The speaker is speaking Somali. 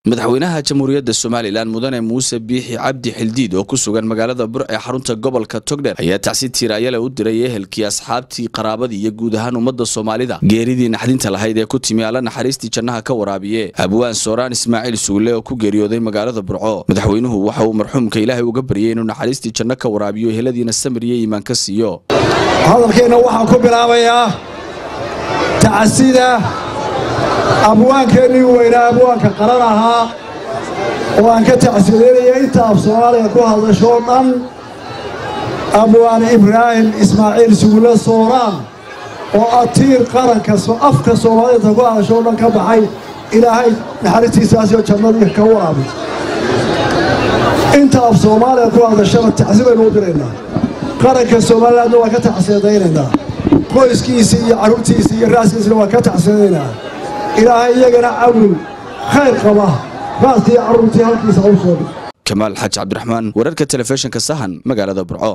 madaxweynaha jamhuuriyadda somalilan mudane muuse biixi cabdi xildiid oo ku sugan magaalada bur ee xarunta gobolka togdher ayaa tacsi tiiraayale u diray ehelkii asxaabtii qaraabadii iyo guud ahaan ummadda soomaalida geeridii naxdinta lahayd ee ku timi alla naxariistii jannaha ka waraabiye abwaan sooraan ismaaciil suule oo ku geeriyooday magaalada burco madaxweynuhu waxa uu marxuumka ilaahay uga baryay inuu naxariistii janno ka waraabiyo eheladiina samir iyo iimaan ka siiyo hadalkeenna waxaan ku bilaabayaa tacsida abwaankeennii weynaa abwaanka qaran ahaa oo aan ka tacsideynaya inta af soomaaliga ku hadashoo dhan abwaane ibraahim ismaaciil sugulle sooraan oo atiir qaranka afka soomaalida ku hadashoo dhan ka baxay ilaahay naxariistiisaasoo jannadii ka waraabi inta af soomaaliga ku hadashana tacsi baynu u diraynaa qaranka somalilandna waan ka tacsiidaynaynaa qoyskiisii iyo carruurtiisii iyo raaskiisina waan ka tacsiidaynaa ilaahay iyagana cawil khayr qaba raaskii carruurtii halkiisa u soo kamaal xaaji cabdiraxmaan wararka telefishinka sahan magaalada burco